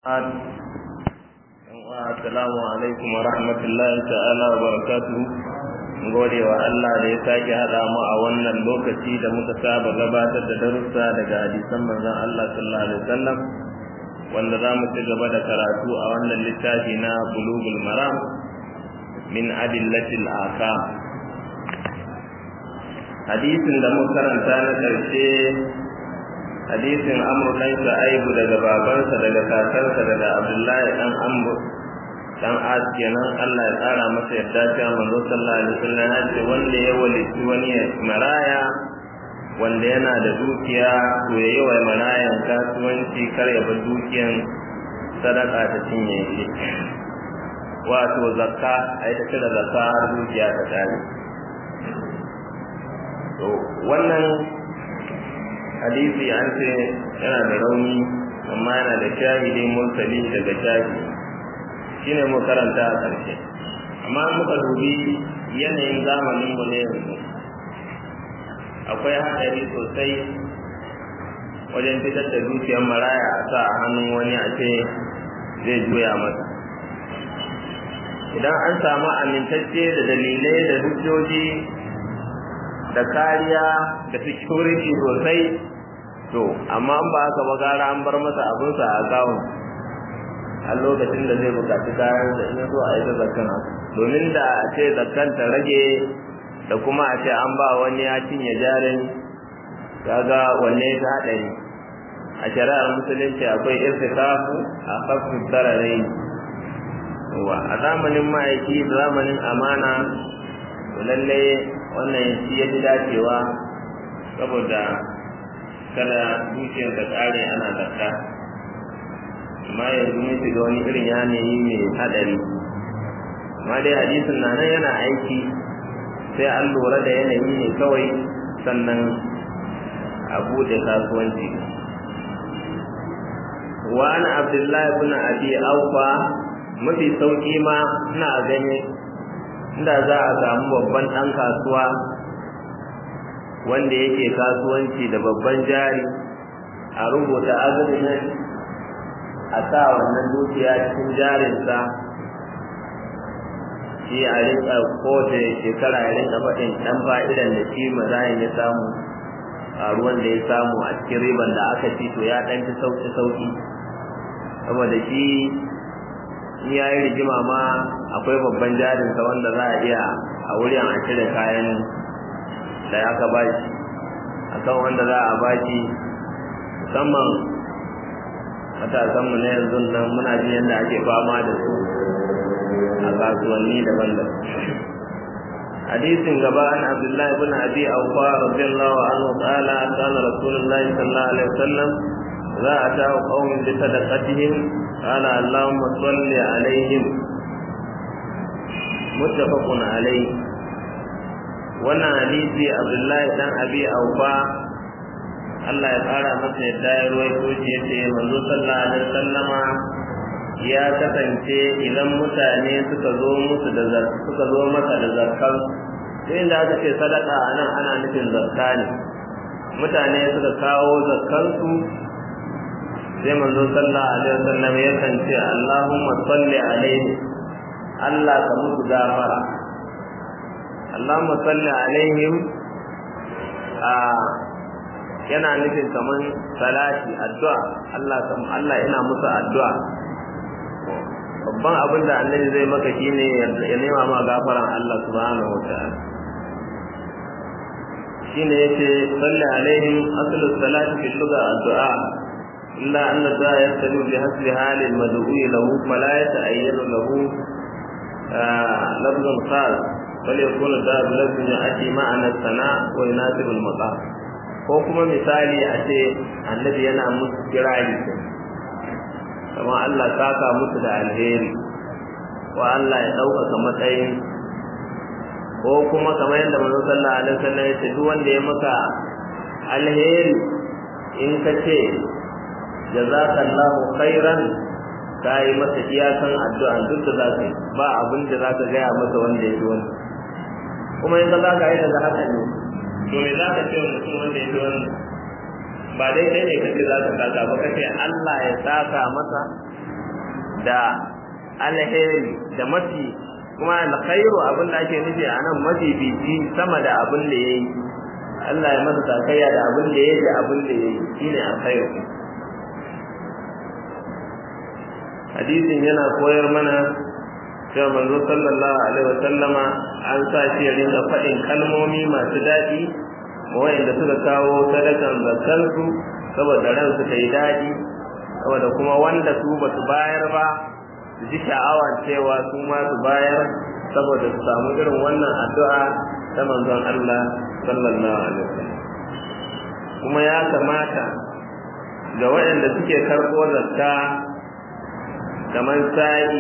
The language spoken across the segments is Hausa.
Assalamu alaikum wa rahmatullahi ta'ala wa barakatuhu. Gode wa Allah da ya sake haɗa mu a wannan lokaci da muka saba gabatar da darussa daga hadisan manzon Allah sallallahu alaihi wasallam wanda za mu ci gaba da karatu a wannan littafi na Bulugul Maram min adillatil aka. Hadisin da muka karanta na ƙarshe hadisin amru dan shu'aibu daga babansa daga kakansa daga abdullahi dan amru dan as kenan Allah ya tsara masa yadda cewa manzo sallallahu alaihi wasallam ya ce wanda ya walici wani maraya wanda yana da dukiya to yayi wa marayan kasuwanci kar ya bar dukiyan sadaka ta cinye shi wato zakka ai ta cire zakka har dukiya ta tare to wannan hadisi an ce yana da rauni amma yana da shahidi mursali daga shahidi shine mu karanta a ƙarshe amma muka dubi yanayin zamanin mu ne yanzu akwai haɗari sosai wajen fitar da dukiyar maraya a sa a hannun wani a ce zai juya masa idan an samu amintacce da dalilai da hujjoji da kariya da security sosai to amma an ba haka ba gara an bar masa abinsa a gawun a lokacin da zai bukaci kayan da in so a yi ta zakkan domin da a ce zakkan ta rage da kuma a ce an ba wani ya cinye jarin kaga wanne ta haɗari a shari'ar musulunci akwai irtikafu a kafin tararai wa a zamanin ma'aiki da zamanin amana lallai wannan shi ya fi dacewa saboda kada dukiyar da tsare ana zakka amma yanzu mun shiga wani irin yanayi mai hadari amma dai hadisin na nan yana aiki sai an lura da yanayi ne kawai sannan a buɗe kasuwanci wa an abdullahi ibn abi aufa mafi sauki ma ina gani inda za a samu babban ɗan kasuwa wanda yake kasuwanci da babban jari a rubuta azumin a sa wannan dukiya cikin jarinsa shi a rinka kowace shekara ya rinka faɗin ɗan fa'idan da shi mazayin ya samu a ruwan da ya samu a cikin riban da aka ci to ya ɗan fi sauƙi sauƙi saboda shi in ya yi rigima ma akwai babban jarinsa wanda za a iya a wurin a cire kayan da aka ba shi a kan wanda za a ba shi musamman matasanmu na yanzu nan muna jin yadda ake fama da su a kasuwanni daban-daban hadisin gaba an abdullahi ibn abi awfa radiyallahu anhu qala kana rasulullahi sallallahu alaihi wasallam za a ta qaumin bi sadaqatihim qala allahumma salli alaihim muttafaqun alaihi wannan hadisi abdullahi dan abi aufa Allah ya fara masa yadda ya ruwaito shi yace manzo sallallahu alaihi wasallama ya kasance idan mutane suka zo musu da suka zo masa da zakkan sai inda aka ce sadaka anan ana nufin zakka ne mutane suka kawo zakkan su sai manzo sallallahu alaihi wasallam ya kance Allahumma salli alaihi Allah ka musu gafara Allahumma salli alaihim a yana nufin kaman salati addu'a Allah kam Allah ina musu addu'a babban abin da annabi zai maka shine ya nema ma gafaran Allah subhanahu wataala shine yace salli alaihim aslu salati fi lugha addu'a illa anna da yastalu bi hasbi halil mad'u lahu fala yata'ayyanu lahu lafzun khas فليكون الدار لازم يأتي معنى الثناء ويناسب المقام ko kuma misali a ce annabi yana musu kirari kamar Allah saka musu da alheri ko Allah ya ɗaukaka matsayin ko kuma kamar yadda manzo sallallahu alaihi wasallam ya ce duk wanda ya maka alheri in ka ce jazakallahu khairan ka yi masa iyakan addu'a duk da za ka yi ba abin da za ka gaya masa wanda ya fi wani kuma in ka za ka yi daga haka ne to me za ka ce wa mutum wanda ya fi wani ba dai kai ne kace za ka saka ba kace Allah ya saka masa da alheri da mafi kuma alkhairu abin da ake nufi a nan mafi bici sama da abin da yayi Allah ya masa sakayya da abin da yayi da abin da yayi shine alkhairu hadisin yana koyar mana cewa manzo sallallahu alaihi wasallama an sa shi ya rinka faɗin kalmomi masu daɗi wayanda suka kawo sadakan zakarsu saboda ransu ta yi daɗi saboda kuma wanda su ba su bayar ba su ji sha'awa cewa su ma su bayar saboda su samu irin wannan addu'a ta manzon Allah sallallahu alaihi wasallam kuma ya kamata ga waɗanda suke karɓo zakka kamar sa'i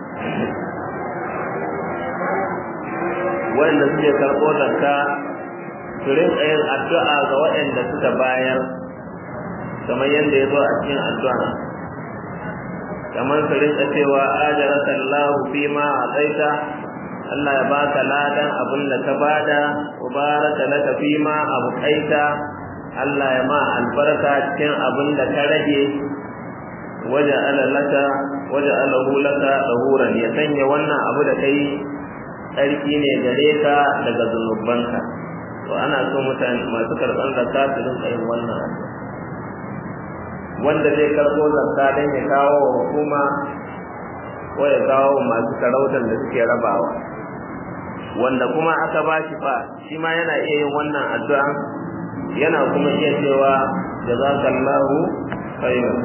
waɗanda suke karɓo zakka su rinka yin addu'a ga waɗanda suka bayar kamar yadda ya zo a cikin addu'a kamar su rinka cewa ajaraka Allah fi ma ataita Allah ya baka ladan abin da ka bada mubaraka laka fi ma abukaita Allah ya ma albarka cikin abin da ka rage waje alalaka waje alahu laka tsahuran ya sanya wannan abu da kai tsarki ne gare ka daga zunubanka to ana so mutane masu karɓar zakka su rinka yin wannan addu'a wanda zai karɓo zakka don ya kawo wa hukuma ko ya kawo masu sarautar da suke rabawa wanda kuma aka ba shi fa shi ma yana iya yin wannan addu'a yana kuma iya cewa jazakallahu khairan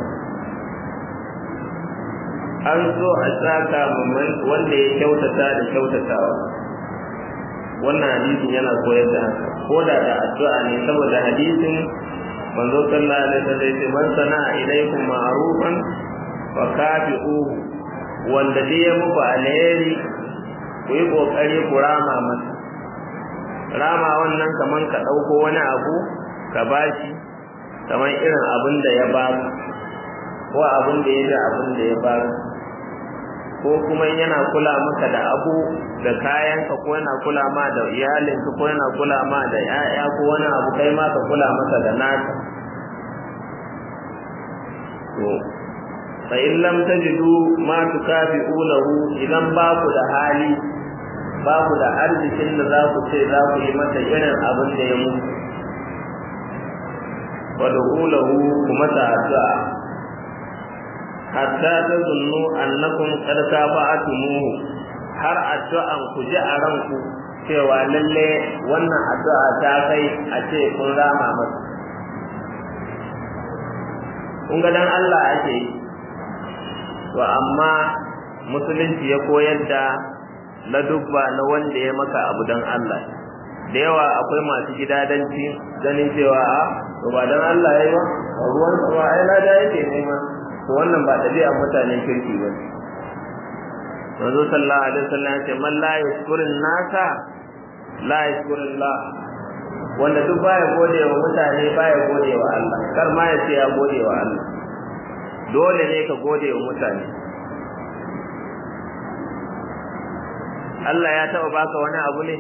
an so a saka wanda ya kyautata da kyautatawa wannan hadisin yana koyar da haka ko da da addu'a ne saboda hadisin manzo sallallahu alaihi wasallam yace man sana ilaikum ma'rufan fa kafi'uhu wanda dai ya muku alheri ku yi kokari ku rama masa rama wannan kaman ka dauko wani abu ka bashi kaman irin abin da ya baka ko abin da ya da abin da ya baka ko kuma yana kula maka da abu da kayanka ko yana kula ma da iyalinka ko yana kula ma da 'ya'ya ko wani abu kai ma ka kula masa da naka to fa in lam tajidu ma tukafi'unahu idan ba ku da hali ba ku da arzikin da za ku ce za ku yi masa irin abin da ya mutu wa du'ulahu kuma ta addu'a hatta tazunnu annakum qad kafa'atumuhu har addu'an ku ji a ranku cewa lalle wannan addu'a ta kai a ce kun rama masa kun ga dan Allah ake yi to amma musulunci ya koyar da ladubba na wanda ya maka abu dan Allah da yawa akwai masu gidadanci ganin cewa a to ba dan Allah yayi ba ruwan sa ai lada yake nema to wannan ba ɗabi'ar mutanen kirki ba manzo sallallahu alaihi wasallam ya ce man la yashkurun nasa la yashkurullah wanda duk baya gode wa mutane baya gode wa Allah kar ma ya ce ya gode wa Allah dole ne ka gode wa mutane Allah ya taba baka wani abu ne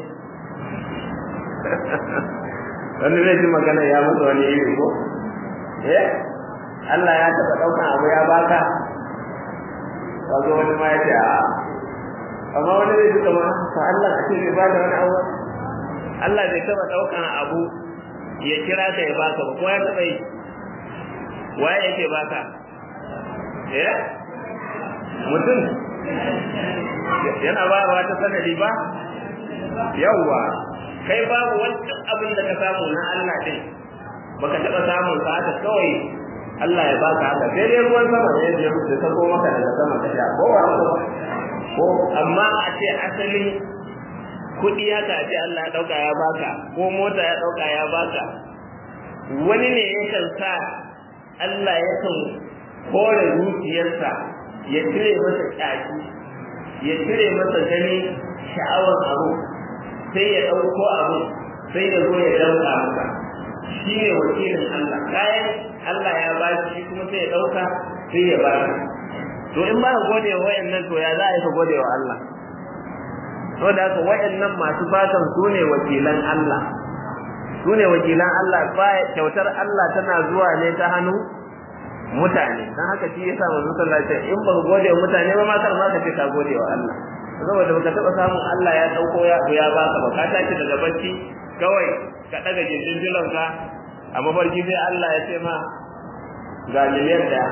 wani zai ji magana ya masa wani iri ko eh Allah ya taba daukan abu ya baka kaga wani ma ya ce a amma wani zai ji kamar to Allah a ce ba da wani abu Allah bai taba daukan abu ya kira ka ya baka ba ko ya taba yi waye yake baka eh mutum yana bayarwa ta sanadi ba yawwa kai babu wani abin da ka samu na Allah din baka taba samun ka haka kawai Allah ya baka haka sai dai ruwan sama ne ya rubuta ta ko maka daga sama ta sha ko ko amma a ce asalin kuɗi haka ce Allah ya ɗauka ya baka ko mota ya ɗauka ya baka wani ne yakan sa Allah yakan kore zuciyarsa ya cire masa ƙyashi ya cire masa gani sha'awar abu sai ya ɗauko abu sai ya zo ya ɗauka maka shi ne wakilin Allah kayan Allah ya ba shi kuma sai ya ɗauka sai ya ba to in ba ka gode wa wayannan to ya za a yi ka gode wa Allah to da haka waɗannan masu fatan su ne wakilan Allah su ne wakilan Allah ba kyautar Allah tana zuwa ne ta hannu mutane dan haka shi yasa manzo sallallahu alaihi wasallam in ba gode wa mutane ba ma kar ma ka ce ka gode wa Allah saboda baka taba samun Allah ya dauko ya ya baka ba ka tashi daga bacci kawai ka daga gindin ka a mafarki sai Allah ya ce ma ga miliyan daya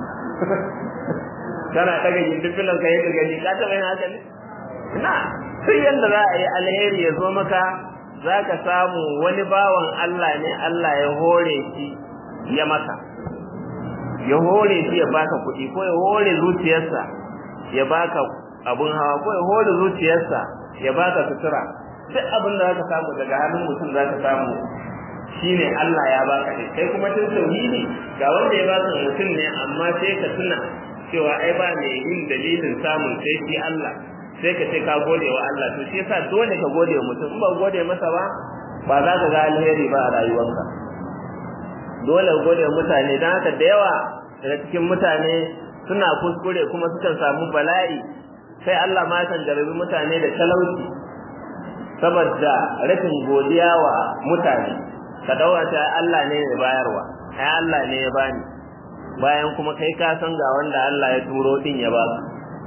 kana daga gindin ka yadda gani ka taba yin haka ne na sai yanda za a yi alheri ya zo maka za ka samu wani bawan Allah ne Allah ya hore shi ya maka ya hore shi ya baka kuɗi ko ya hore zuciyarsa ya baka abun hawa ko ya hore zuciyarsa ya baka sutura duk abin da zaka samu daga hannun mutum zaka samu shine Allah ya baka ne kai kuma tun tauhidi ga wanda ya baka mutum ne amma sai ka tuna cewa ai ba mai yin dalilin samun sai shi Allah sai ka ce ka gode wa Allah to shi yasa dole ka gode wa mutum in ba gode masa ba ba za ka ga alheri ba a rayuwarka dole ka gode wa mutane dan haka da yawa daga cikin mutane suna kuskure kuma sukan samu bala'i sai Allah ma kan jarabi mutane da talauci saboda rashin godiya wa mutane ka daura ta Allah ne ya bayarwa ai Allah ne ya bani bayan kuma kai ka san ga wanda Allah ya turo din ya baka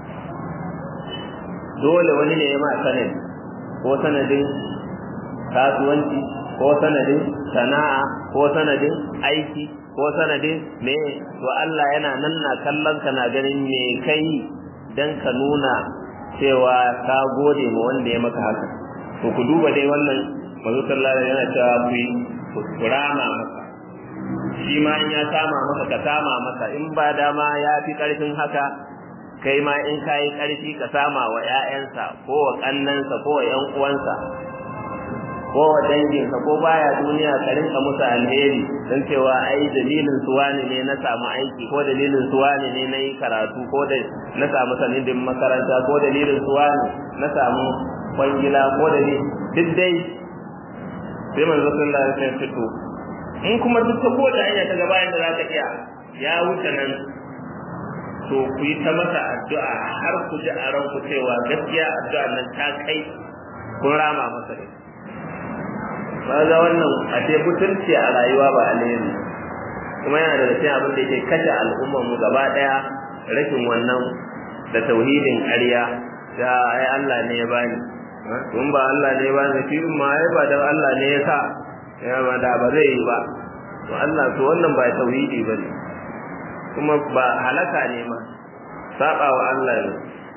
dole wani ne ya ma sanadi ko sanadin kasuwanci ko sanadin sana'a ko sanadin aiki ko sanadin me to Allah yana nan na kallon ka na ganin me kai dan ka nuna cewa ka gode ma wanda ya maka haka to ku duba dai wannan manzo sallallahu alaihi yana cewa ku kurama masa shi ma in ya kama maka ka kama masa in ba dama ya fi karfin haka kai ma in ka yi karfi ka sama wa ƴaƴansa ko wa kannansa ko wa ƴan uwansa ko wa danginsa ko baya duniya ka rinka musu alheri don cewa ai dalilin su wani ne na samu aiki ko dalilin su wani ne na yi karatu ko da na samu sanidin makaranta ko dalilin su wani na samu kwangila ko da ne duk dai sai manzo sallallahu alaihi wasallam fito in kuma duk ta kowace hanya ta gaba yadda za ka iya ya wuce nan to ku yi ta masa addu'a har ku ji a ranku cewa gaskiya addu'a nan ta kai kun rama masa ne ga wannan a ce mutunci a rayuwa ba alheri kuma yana daga cikin abin da yake kashe al'ummar mu gaba daya rashin wannan da tauhidin ƙarya da ai Allah ne ya bani kun ba Allah ne ya bani shi ma ai ba da Allah ne ya sa ya ba da ba zai yi ba to Allah to wannan ba tauhidi bane kuma ba halaka ne ma saba wa Allah ne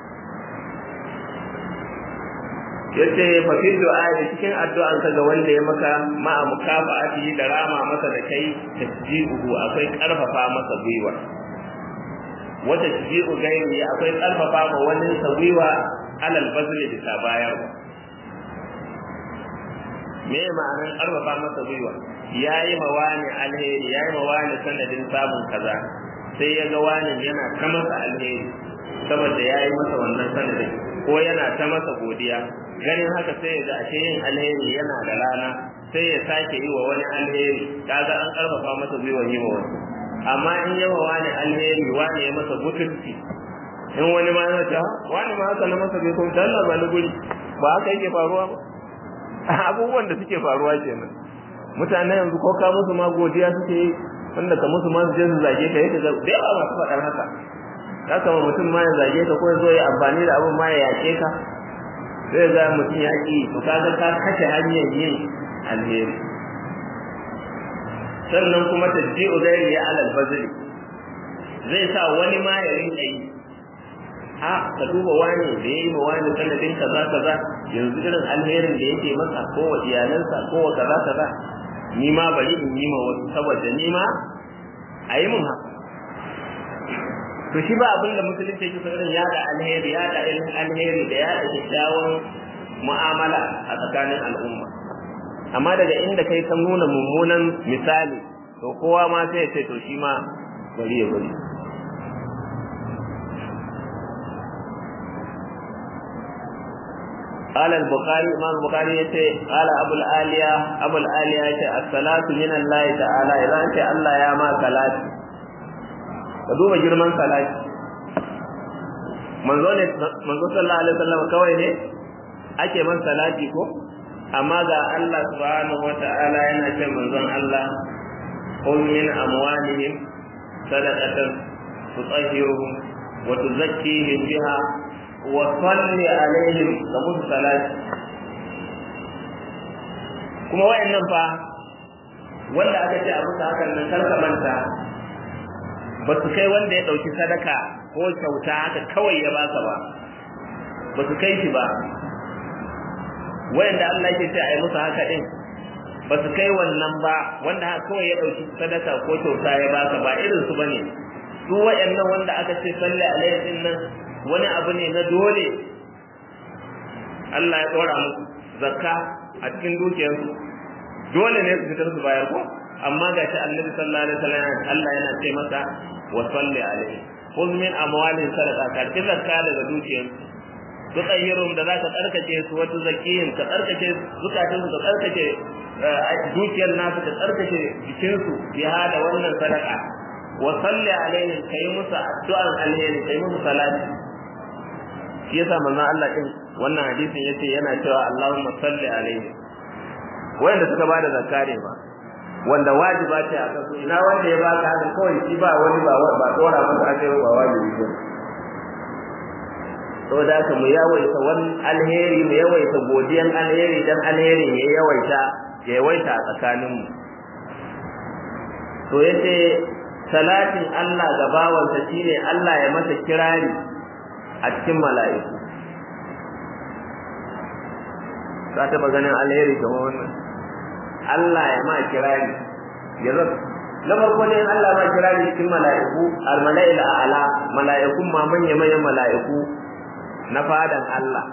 yace fa fi du'a cikin addu'an ka ga wanda ya maka ma mukafa'ati da rama masa da kai tasji'uhu akwai karfafa masa gwiwa wata tasji'u gairi akwai karfafa ma wani sa gwiwa alal bazli da bayarwa me ma'anar karfafa masa gwiwa yayi ma wani alheri yayi ma wani sanadin samun kaza sai ya ga wani yana ta masa alheri saboda yayi masa wannan sanadin ko yana ta masa godiya ganin haka sai ya ga ashe yin alheri yana da rana sai ya sake yi wa wani alheri kaga an karfafa masa gwiwa yi wa wani amma in yawa wani alheri wani ya masa butulci in wani ma yana ta wani ma haka na masa bai kuma Allah ba ni guri ba haka yake faruwa ba abubuwan da suke faruwa kenan mutane yanzu ko ka musu ma godiya suke yi wanda ka musu ma su je su zage ka yake da yawa masu faɗar haka ya kama mutum ma ya zage ka ko ya zo ya amfani da abin ma ya yake ka zai ga mutum ya ƙi to kaga ka kashe hanyar yin alheri sannan kuma tajji'u gairi ya alal bazli zai sa wani ma ya rinka yi a ka duba wani da yayi ma wani sanadin kaza kaza yanzu irin alherin da yake masa ko wa iyalansa ko wa kaza kaza ni ma bari in yi ma wasu saboda ni ma a yi mun haka to shi ba abin da musulunci yake irin yada alheri yada irin alheri da yada kyakkyawan mu'amala a tsakanin al'umma amma daga inda kai ka nuna mummunan misali to kowa ma sai ya ce to shi ma bari ya bari قال البخاري امام البخاري yace قال ابو الاليه ابو الاليه yace الصلاه من الله تعالى idan ce Allah ya ma salati ka duba girman salati manzo ne manzo sallallahu alaihi wasallam kawai ne ake man salati ko amma ga Allah subhanahu wata'ala yana ce manzon Allah qul min amwalihim sadaqatan tutahhiruhum wa tuzakkihim biha wa salli alaihim da musu salati kuma wayannan fa wanda aka ce a musu hakan nan karka manta ba su kai wanda ya ɗauki sadaka ko kyauta haka kawai ya baka ba ba su kai shi ba wayanda Allah ke ce a yi musu haka din ba su kai wannan ba wanda haka kawai ya ɗauki sadaka ko kyauta ya baka ba irin su bane su wayannan wanda aka ce salli alaihi din nan wani abu ne na dole Allah ya ɗora musu zakka a cikin dukiyarsu dole ne su fitar su bayar ko amma ga shi annabi sallallahu alaihi wasallam Allah yana ce masa wa salli alaihi khudh min amwalihim sadaqa ka ki zakka daga dukiyar su tsayirum da zaka tsarkake su wata zakiyin ka tsarkake zukatun su ka tsarkake dukiyar nasu ka tsarkake jikin su bi hada wannan sadaqa wa salli alaihi kai musu addu'an alheri kai musu salati shi yasa manzon Allah din wannan hadisin yace yana cewa Allahumma salli alaihi wanda suka bada zakka ne ba wanda wajiba ce a kansu ina wanda ya baka haka kawai shi ba wani ba ba dora masa aka yi ba wajibi ba saboda haka mu yawaita wani alheri mu yawaita godiyan alheri dan alheri ya yawaita ya yawaita a tsakanin mu to yace salatin Allah ga bawansa shine Allah ya masa kirari a cikin mala'iku ka taba ganin alheri kamar wannan Allah ya ma kirari ya zama na farko ne Allah ma kirari cikin mala'iku al-mala'il a'la mala'ikun ma manya manyan mala'iku na fadan Allah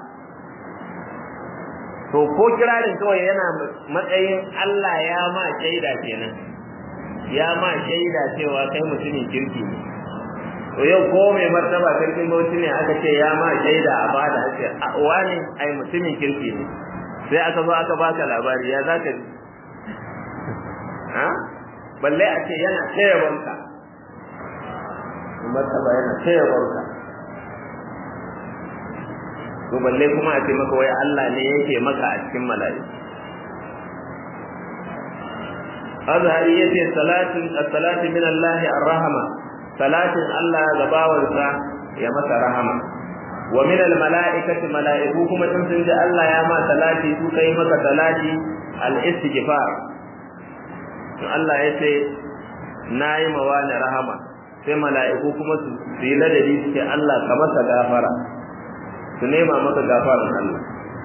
to ko kirarin kawai yana matsayin Allah ya ma shaida kenan ya ma shaida cewa kai mutumin kirki ne to yau ko mai martaba sarkin bauchi ne aka ce ya ma shaida a bada ake wani ai mutumin kirki ne sai aka zo aka baka labari ya zaka ji ha balle a ce yana taya wanka martaba yana taya wanka to balle kuma a ce maka wai Allah ne yake maka a cikin mala'iku azhari yace salatin as-salatu min Allah ar-rahma salatin Allah ga bawansa ya masa rahama wa min al-mala'ikati mala'iku kuma in sun ji Allah ya ma salati su kai maka salati al-istighfar to Allah ya ce nayi mawani rahama sai mala'iku kuma su yi ladabi su ce Allah ka masa gafara su nema maka gafaran Allah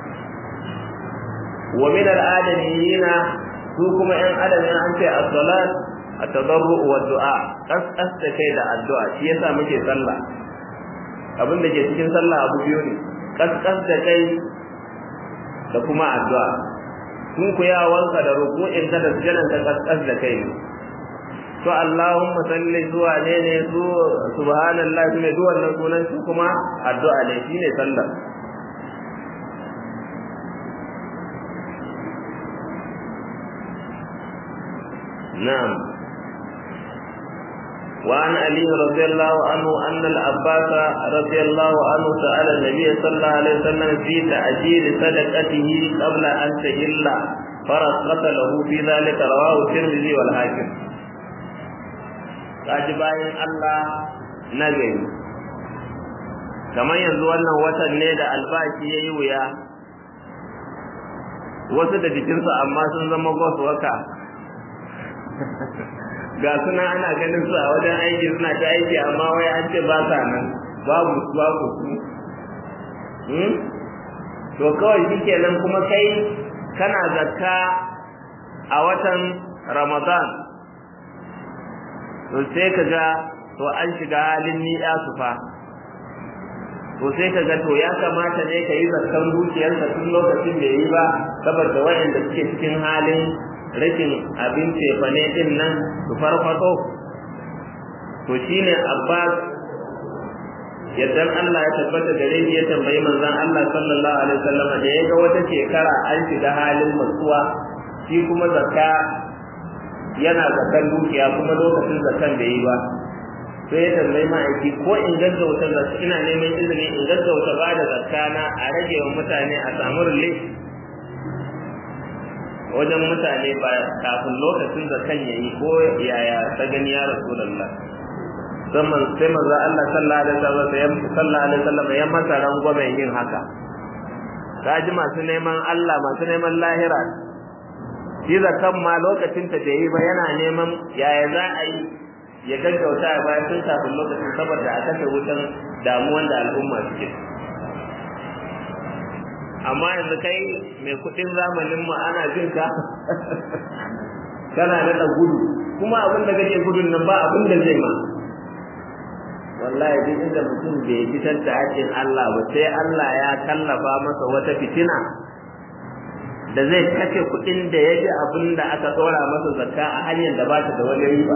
wa min al-adamiyina su kuma ƴan adam an ce as-salat at-tadarru wa du'a kasasta kai da addu'a shi yasa muke sallah abin da ke cikin sallah abu biyu ne kaskas da kai da kuma addu'a sun ku yawanka da ruku'in ka da sujadan ka kaskas da kai ne to Allahumma salli zuwa ne ne su subhanallah ne duk wannan sunan su kuma addu'a ne shine sallah na'am وعن علي رضي الله عنه أن العباس رضي الله عنه سأل النبي صلى الله عليه وسلم في تأجيل صدقته قبل أن تهل فرخص له في ذلك رواه الترمذي والحاكم kaji bayan Allah na gari kamar yanzu wannan watan ne da albashi ya yi wuya wasu da jikinsu amma sun zama gwasu waka ga suna ana ganin su a wajen aiki suna ta aiki amma wai an ce ba sa nan babu su babu su to kawai shi kenan kuma kai kana zakka a watan ramadan to sai ka ga to an shiga halin ni'a su fa to sai ka ga to ya kamata ne ka yi zakkan dukiyarka tun lokacin da yi ba saboda wayanda suke cikin halin rashin abin cefane din nan su farfaso to shine abbas yaddan Allah ya tabbata gare shi ya tambayi manzon Allah sallallahu alaihi wasallam da ya ga wata shekara an shiga halin matsuwa shi kuma zakka yana zakan dukiya kuma lokacin zakan da yi ba sai ya tambayi ma'aiki ko in gaggauta zakka ina neman izini in gaggauta ba da zakka na a rage wa mutane a samu relief wajen mutane ba kafin lokacin da kan yayi ko yaya ta gani ya rasulullah zaman sai manzo Allah sallallahu alaihi wasallam sallallahu alaihi wasallam ya masa rangwamen yin haka kaji masu neman Allah masu neman lahira shi zakan ma lokacin ta da yi ba yana neman yaya za a yi ya gaggauta a bayan tun kafin lokacin saboda a kashe wutan damuwan da al'umma suke amma yanzu kai mai kudin zamanin mu ana jin ka kana da gudu kuma abin da kake gudun nan ba abin da zai ma wallahi duk inda mutum bai fitar da haƙƙin Allah ba sai Allah ya tallafa masa wata fitina da zai kashe kuɗin da ya ji abin da aka ɗora masa zakka a hanyar da ba ta da wani riba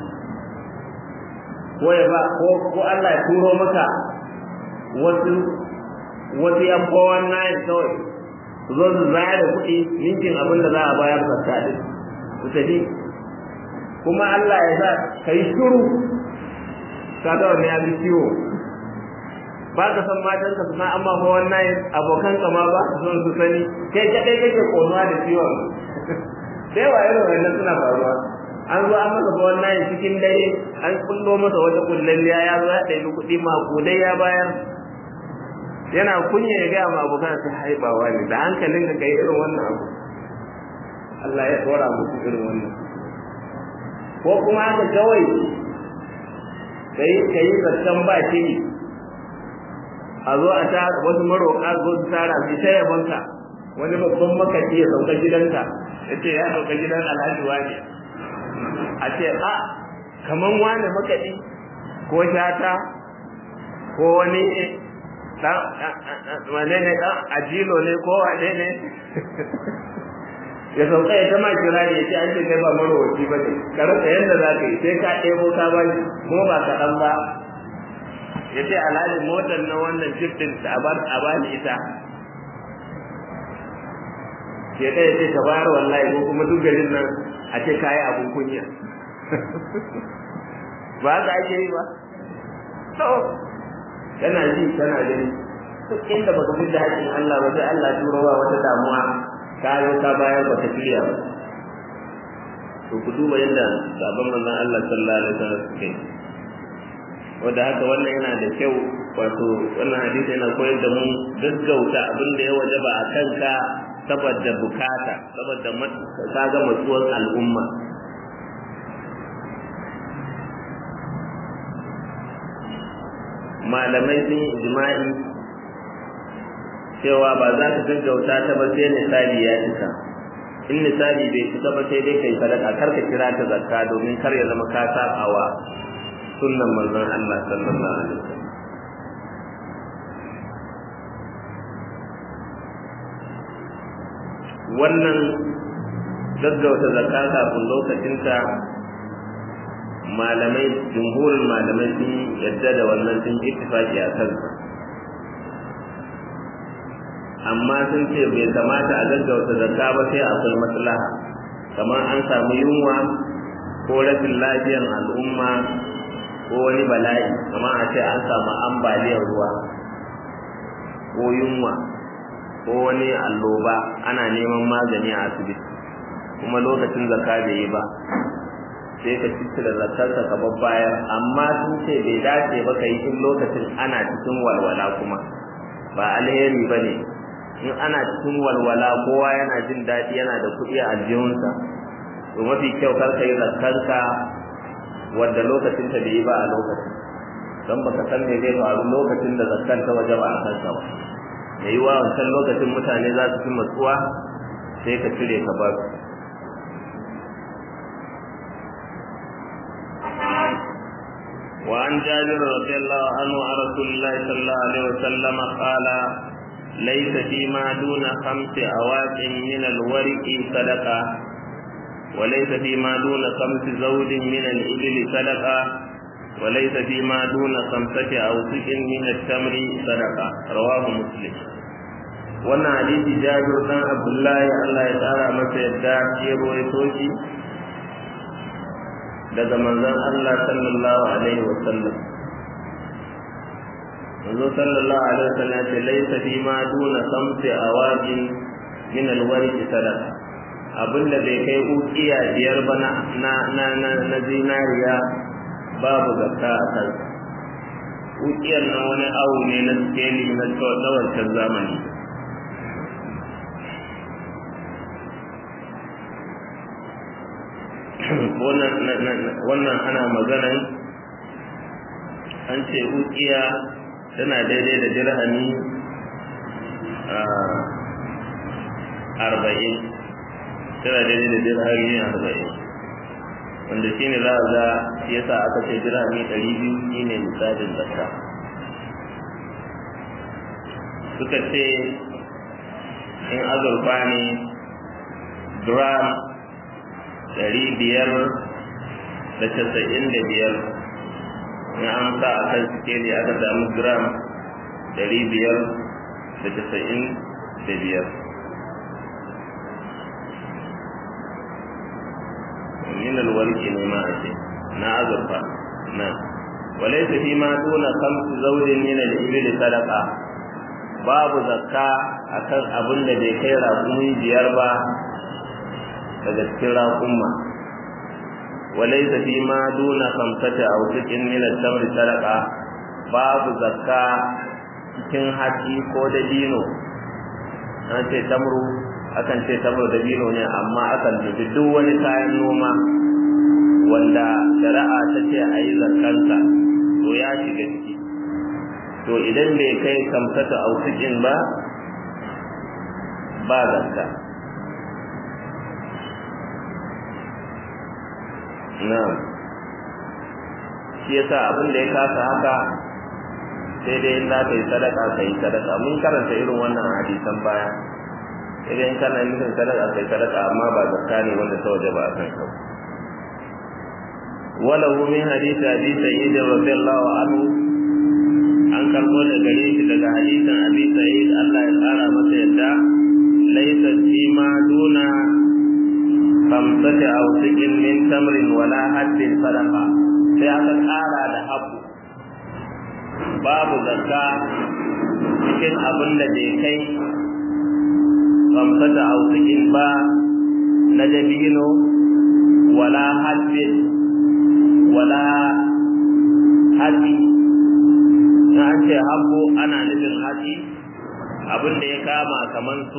ko ya ba ko ko Allah ya turo maka wasu wasu yan bawan nayin kawai su zo su zaya da kuɗi ninkin abin da za a bayar zakka din su tafi kuma Allah ya sa kai shiru ka ga wannan ya bi ciwo ba ka san matan ka suna amma fa wannan abokan ka ma ba su son su sani kai kadai kake konuwa da ciwon sai wa irin wannan suna faruwa an zo an masa fa wannan cikin dare an kullo masa wata kullalliya ya zo ya ɗaibi kuɗi makudai ya bayar yana kunya ya gaya ma abokan su haibawa ne da hankalin ka kai irin wannan abu Allah ya tsora musu irin wannan ko kuma haka kawai kai kai zaton ba shi a zo a ta wasu maroƙa zo su tara su ta yabanka wani babban makaci ya sauka gidanka ya ce ya sauka gidan alhaji wani a ce a kaman wani makaɗi ko shata ko wani dan wane ne dan ajilo ne ko wane ne ya sauka ya tama kira ne ya ce an ce kai ba marowaci ba ne ka rasa yadda za ka yi sai ka ɗebo ka ba kuma ba kaɗan ba ya ce alhaji motar na wannan jiftin a ba ni ita ke ɗaya ce ka bayar wallahi ko kuma duk garin nan a ce kayi abun kunya ba haka ake yi ba to kana ji kana gani duk inda baka fi da haƙƙin Allah ba sai Allah turo wa wata damuwa ka zo ka bayar ba ka shirya ba to ku duba yadda sabon manzon Allah sallallahu alaihi wasallam suke wanda haka wannan yana da kyau wato wannan hadisi yana koyar da mu gaggauta abin da ya wajaba a kanka saboda bukata saboda ka ga matsuwar al'umma malamai sun yi ijma'i cewa ba za ka gaggauta ta ba sai misali ya cika in misali bai cika ba sai dai kai sadaka kar ka kira ta zakka domin kar ya zama ka sabawa sunnan manzon Allah sallallahu alaihi wasallam wannan gaggauta zakka kafin lokacinta malamai jumhurin malamai sun yadda da wannan sun ittifaki a kansa amma sun ce bai kamata a gaggauta zakka ba sai akwai maslaha kamar an samu yunwa ko rashin lafiyar al'umma ko wani bala'i kamar a ce an samu ambaliyar ruwa ko yunwa ko wani alloba ana neman magani a asibiti kuma lokacin zakka bai yi ba sai ka cici da zakarka ka babbayar amma sun ce bai dace ba ka yi in lokacin ana cikin walwala kuma ba alheri ba ne in ana cikin walwala kowa yana jin daɗi yana da kuɗi a aljihunsa to mafi kyau kar ka yi zakarka wadda lokacin ta bai yi ba a lokacin don baka san me zai faru lokacin da zakar ta waje ba a kanka ba ya yi wa wancan lokacin mutane za su fi matsuwa sai ka cire ka ba su وعن جابر رضي الله عنه عن رسول الله صلى الله عليه وسلم قال ليس فيما دون خمس أواق من الورق صدقة وليس فيما دون خمس زوج من الإبل صدقة وليس فيما دون خمسة أوسق من التمر صدقة رواه مسلم wannan hadisi jabir dan abdullahi Allah ya tsara masa yadda ya rawaito shi daga manzon Allah sallallahu alaihi wa sallam manzon sallallahu alaihi wa sallam ce laisa fi ma duna samsi awajin min alwarq sadaqa abinda bai kai ukiya biyar ba na na na na zinariya babu zakka a kan ukiyar nan wani awu ne na skeli na wancan zamani wannan ana maganan an ce ukiya tana daidai da dirhami arba'in tana daidai da dirhami arba'in wanda shi ne za a ga shi yasa aka ce dirhami ɗari biyu shi ne misalin zakka suka ce in azurfa ne gram ɗari biyar da casa'in da biyar in an sa a kan sikeli aka samu gram ɗari biyar da casa'in da biyar min alwarki ne ma ake na azurfa na walaysa fi ma duna khamsi zawjin min al-ibil sadaqa babu zakka akan abin da bai kai raƙumi biyar ba daga cikin raƙumma walaysa fi ma duna khamsati aw sikin min al-tamr sadaqa babu zakka cikin haji ko da dino an ce tamru akan ce tamru da dino ne amma akan dubi duk wani kayan noma wanda shari'a ta ce a yi zakkansa to ya shiga ciki to idan bai kai kamsata ausikin ba ba zakka na shi yasa abin da ya kasa haka sai dai in za ka yi sadaka ka yi sadaka mun karanta irin wannan hadisan baya idan kana nufin sadaka kai sadaka amma ba zakka ne wanda ta waje ba a kan ka وله من حديث أبي سعيد رضي الله عنه an karbo da gare shi daga hadisin abi sa'id Allah ya tsara masa yadda laysa fi ma duna khamsati aw sikin min tamrin wala haddin sadaqa sai aka tsara da habu babu zakka cikin abin da bai kai khamsati aw sikin ba na dabino wala haddin wala hatsi na an ce habbo ana nufin hatsi abin da ya kama kaman su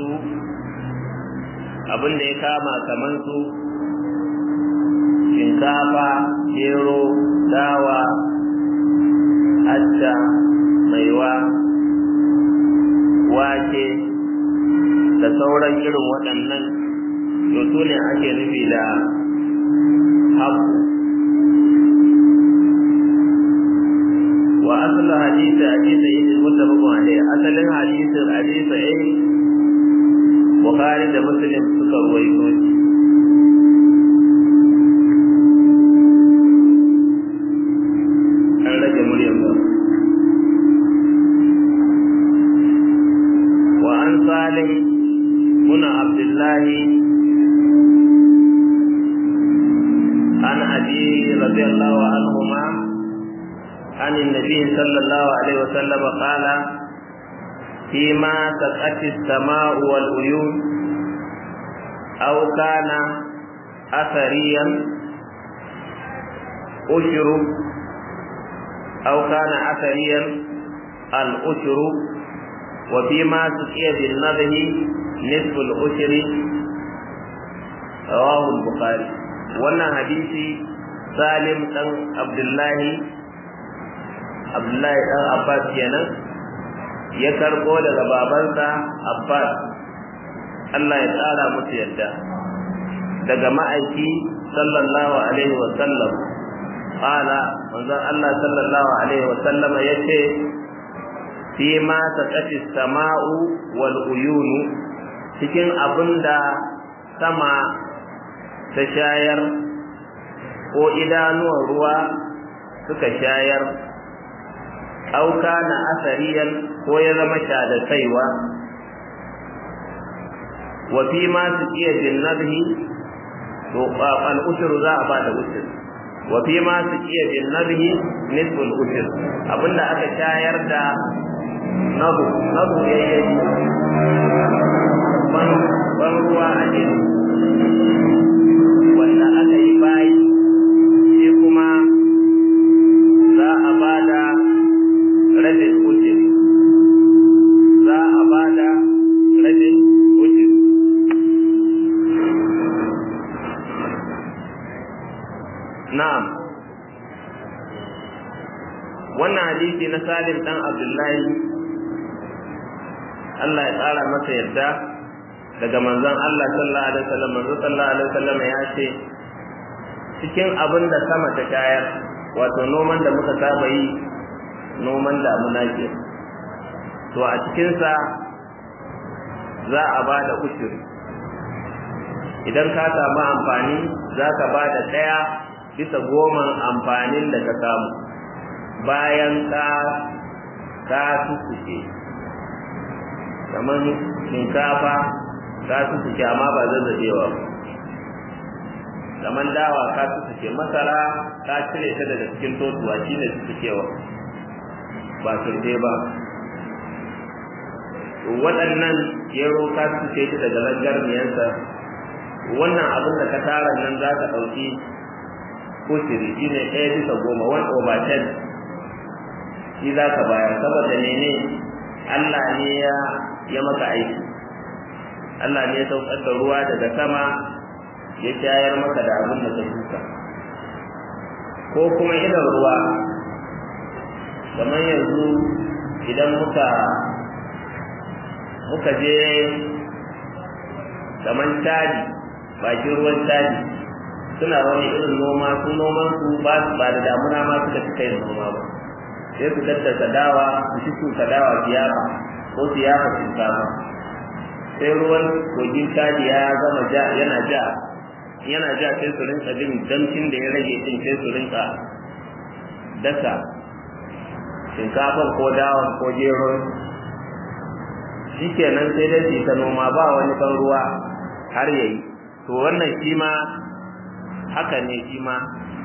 abin da ya kama kaman su shinkafa gero dawa acca maiwa wake da sauran irin waɗannan to su ne ake nufi da habbo وأصل حديث أبي سعيد المتفق عليه أصل حديث أبي سعيد بخاري ومسلم سكر ويكون an rage muryan ba wa an salim muna abdullahi an abi radiyallahu anhu ma عن النبي صلى الله عليه وسلم قال فيما سقت السماء والعيون أو كان أثريا أشر أو كان أثريا الأشر وفيما سقي بالنضه نصف الأشر رواه البخاري wannan hadisi salim dan abdullahi abdullahi dan abbas kenan ya karbo daga babansa abbas Allah ya tsara musu yadda daga ma'aiki sallallahu alaihi wa sallam qala manzon Allah sallallahu alaihi wa sallam yace fi ma taqati sama'u wal uyun cikin abinda sama ta shayar ko idanuwan ruwa suka shayar auka na asariyan ko ya zama da kaiwa wa fi ma su iya jinnabhi to al ushur za a ba da ushur wa fi ma su iya jinnabhi nisful ushur abinda aka shayar da nabu nabu yayi ban ban ruwa a jini wanda aka yi bayi shi kuma na salim dan abdullahi Allah ya tsara masa yadda daga manzon Allah sallallahu alaihi wasallam manzon sallallahu alaihi wasallam ya ce cikin abin da sama ta shayar wato noman da muka saba yi noman damuna ke to a cikinsa za a ba da ushiri idan ka samu amfani za ka ba da ɗaya bisa goman amfanin da ka samu bayan ka ka tukuce kamar shinkafa ka tukuce amma ba zazzabewa ba kamar dawa ka tukuce masara ka cire ta daga cikin totuwa shine tukucewa ba surfe ba waɗannan gero ka tukuce ta daga langarniyarsa wannan abin da ka tara nan za ka ɗauki kushiri shi ne ɗaya bisa goma one over ten shi za ka bayar saboda mene Allah ne ya ya maka aiki Allah ne ya saukar da ruwa daga sama ya shayar maka da abin da ka shuka ko kuma idan ruwa kamar yanzu idan muka muka je kamar tadi bakin ruwan tadi suna wani irin noma su noman su ba ba da damuna ma suka fi kai noma ba sai su tattasa dawa su shi su dawa siyasa ko siyasa shinkafa sai ruwan kogin tadi ya gama ja yana ja yana ja sai su rinka jin damcin da ya rage din sai su rinka dasa shinkafan ko dawan ko gero shikenan sai dai su ta noma ba wani ban ruwa har yayi to wannan shi ma haka ne shi ma